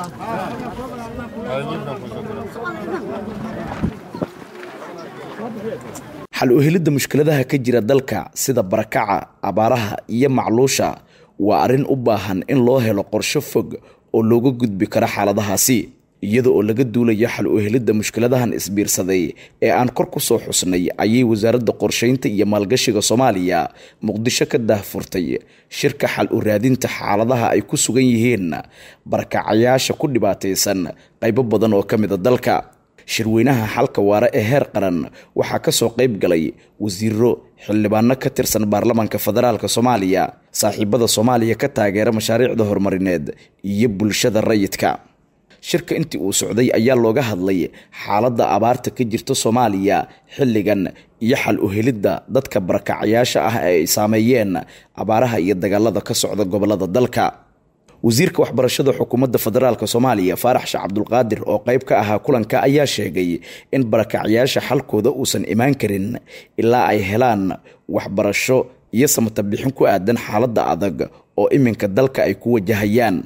xal u helidda mushkiladaha ka jira dalka sida barakaca abaaraha iyo macluusha waa arrin u baahan in loo helo qorsho fog oo looga gudbi karo xaaladahaasi iyada oo laga duulayo xal u helidda mushkiladahan isbiirsaday ee aan kor ku soo xusnay ayay wasaaradda qorshaynta iyo maalgashiga soomaaliya muqdisho ka daahfurtay shirka xal u raadinta xaaladaha ay ku sugan yihiin barakacayaasha ku dhibaataysan qaybo badan oo ka mida dalka shirweynaha xalka waare ee heer qaran waxaa ka soo qayb galay wasiiro xildhibaano ka tirsan baarlamaanka federaalk soomaaliya saaxiibada soomaaliya ka taageera mashaariicda horumarineed iyo bulshada rayidka shirka intii uu socday ayaa looga hadlay xaaladda abaarta ka jirta soomaaliya xilligan iyo xal u helidda dadka barakacayaasha ah ee ay saameeyeen abaaraha iyo dagaalada ka socda gobolada dalka wasiirka waxbarashada xukuumadda federaalk soomaaliya faarax sheekh cabdulqaadir oo qayb ka ahaa kulanka ayaa sheegay in barakacyaasha xalkooda uusan imaan karin ilaa ay helaan waxbarasho iyo samatabixin ku aadan xaaladda adag oo iminka dalka ay ku wajahayaan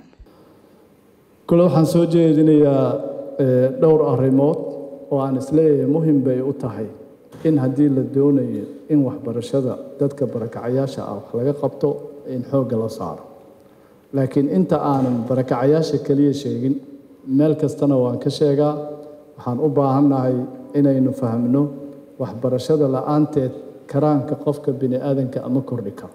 kule waxaan soo jeedinayaa dhowr arrimood oo aan isleeyahay muhim bay u tahay in haddii la doonayo in waxbarashada dadka barakacayaasha ah wax laga qabto in xoogga la saaro laakiin inta aanan barakacayaasha keliya sheegin meel kastana waan ka sheegaa waxaan u baahannahay inaynu fahmno waxbarashada la-aanteed karaanka qofka bini aadanka ama kordhi karo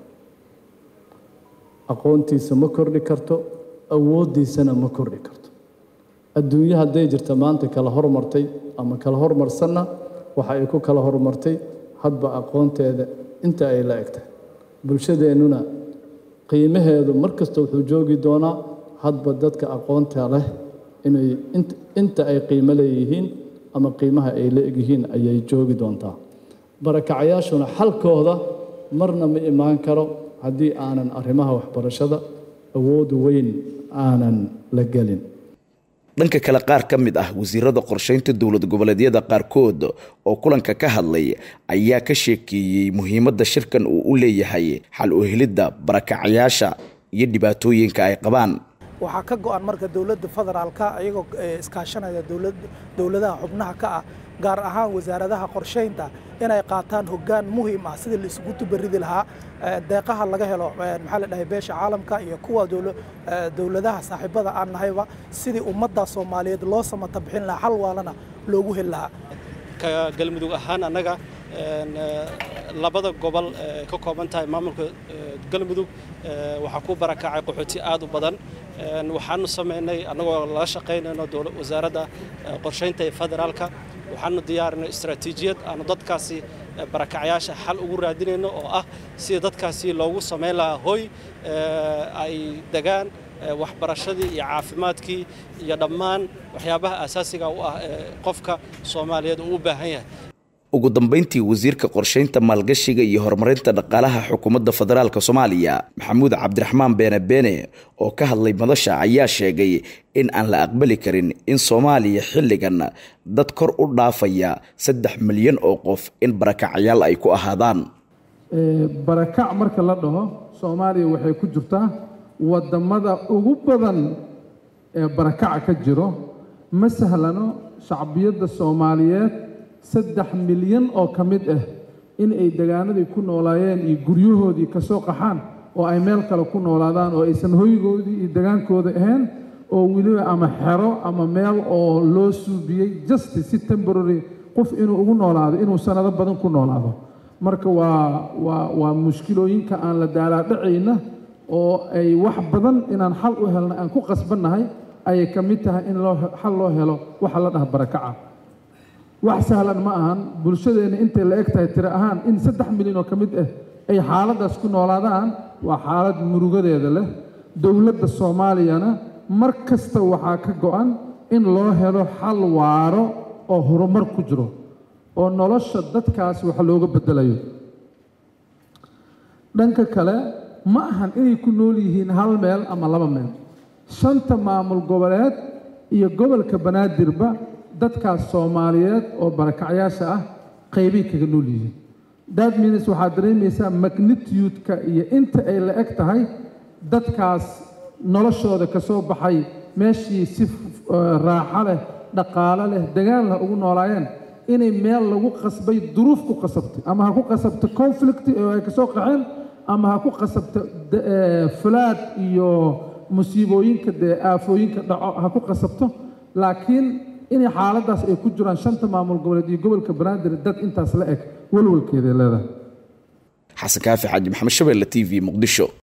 aqoontiisa ma kordhi karto awooddiisana ma kordhi karto adduunyo hadday jirta maanta kala hormartay ama kala hormarsanna waxa ay ku kala hormartay hadba aqoonteeda inta ay la egtahay bulshadeennuna qiimaheedu mar kasta wuxuu joogi doonaa hadba dadka aqoonta leh inay inta ay qiimo leeyihiin ama qiimaha ay la egyihiin ayay joogi doontaa barakacayaashuna xalkooda marna ma imaan karo haddii aanan arrimaha waxbarashada awood weyn aanan la gelin dhanka kale qaar ka mid ah wasiirada qorshaynta dowlad goboleedyada qaarkood oo kulanka ka hadlay ayaa ka sheekeeyey muhiimadda shirkan uu u leeyahay xal u helidda barakacayaasha iyo dhibaatooyinka ay qabaan waxaa ka go-an marka dowladda federaalka iyagoo iskaashanaya dowladaha xubnaha ka ah gaar ahaan wasaaradaha qorshaynta inay qaataan hoggaan muhiim ah sidii la isugu tubaridi lahaa deeqaha laga helo maxaa la dhahay beesha caalamka iyo kuwa dowladaha saaxiibada aan nahayba sidii ummadda soomaaliyeed loo samata bixin lahaa xal waalana loogu heli lahaa ka galmudug ahaan annaga labada gobol ka kooban tahay maamulka galmudug waxaa ku barakacay qaxooti aad u badan waxaanu samaynay annagoo laga shaqaynayno wasaaradda qorshaynta ee federaalka waxaanu diyaarinay istaraatiijiyad aanu dadkaasi barakacyaasha xal ugu raadinayno oo ah sida dadkaasi loogu samayn lahaa hoy ay degaan waxbarashadii iyo caafimaadkii iyo dhammaan waxyaabaha asaasiga u ah qofka soomaaliyeed uu u baahan yahay ugu dambeyntii wasiirka qorshaynta maalgashiga iyo horumarinta dhaqaalaha xukuumadda federaalk soomaaliya maxamuud cabdiraxmaan beene beene oo ka hadlay madasha ayaa sheegay in aan la aqbali karin in soomaaliya xilligan dad kor u dhaafaya saddex milyan oo qof in barakacayaal ay ku ahaadaan barakac marka la dhaho soomaaliya waxay ku jirtaa wadamada ugu badan ee barakaca ka jiro ma sahlano shacbiyadda soomaaliyeed saddex milyan oo ka mid ah in ay degaanadii ku noolaayeen iyo guryahoodii ka soo qaxaan oo ay meel kale ku noolaadaan oo aysan hoygoodii iyo degaankooda ahayn oo weliba ama xero ama meel oo loo suubiyey justi si temborary qof inuu ugu noolaado inuu sanado badan ku noolaado marka waa waa waa mushkilooyinka aan la daalaadhacayna oo ay wax badan inaan xal u helna aan ku qasbannahay ayay ka mid tahay in loo xal loo helo waxa la dhaha barakaca wax sahlan ma ahan bulshadeenna intay la eg tahay tiro ahaan in saddex milyan oo ka mid ah ay xaaladdaas ku noolaadaan waa xaalad murugadeeda leh dowladda soomaaliyana mar kasta waxaa ka go-an in loo helo xal waaro oo horumar ku jiro oo nolosha dadkaas wax looga beddelayo dhanka kale ma ahan inay ku nool yihiin hal meel ama laba meel shanta maamul goboleed iyo gobolka banaadirba dadkaas soomaaliyeed oo barakacyaasha ah qaybay kaga nool yihiin that means waxaad dareemaysaa magnitude-ka iyo inta ay la eg tahay dadkaas noloshooda ka soo baxay meeshii si raaxo leh dhaqaalo leh degaan leh ugu noolaayeen inay meel lagu qasbay duruuf ku qasabtay ama ha ku qasabto conflict oo ay kasoo qaxeen ama ha ku qasabto fulaad iyo musiibooyinka dee aafooyinka dhaco ha ku qasabto laakiin inay xaaladdaas ay ku jiraan shanta maamul goboleed iyo gobolka banaadir dad intaas la eg walwalkeeday leedahay xasan kaafi xaaji maxamed shabeelle t v muqdisho